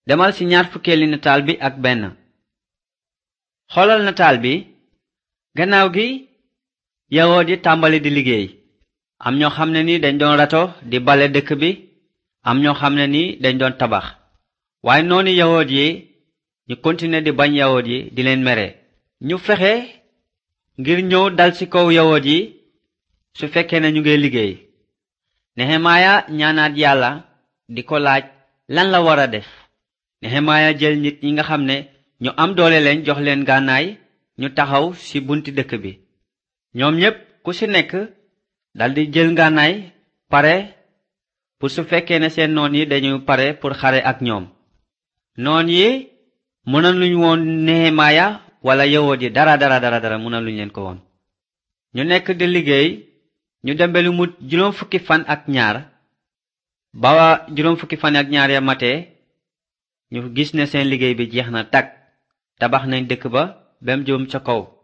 demal ci ñaar fukkeeli nataal bi ak benn xoolal nataal bi gannaaw gi yahood yi tàmbali di liggéey am ñoo xam ne ni dañ doon rato di bale dëkk bi am ñoo xam ne ni dañ doon tabax waaye noonu yahood yi ñu continuer di bañ yahood yi di leen mere ñu fexe ngir ñëw dal ci kaw yahood yi su fekkee ne ñu ngi liggéey nehemaaya ñaanaat yàlla di ko laaj lan la war a def nehemaaya jël nit ñi nga xam ne ñu am doole leen jox leen gànnaay ñu taxaw ci bunti dëkk bi ñoom ñépp ku ci nekk daldi jël ngànnaay pare pour su fekkee ne seen noon yi dañu pare pour xare ak ñoom noon yi mëna luñ woon nehemaaya wala yahood yi dara dara dara dara mëna luñ leen ko woon ñu nekk di liggéey ñu dembe lu mu juróom fukki fan ak ñaar ba juróom fukki fan ak ñaar ya matee ñu gis ne seen liggéey bi jeex na tag tabax nañ dëkk ba bem jëm ca kaw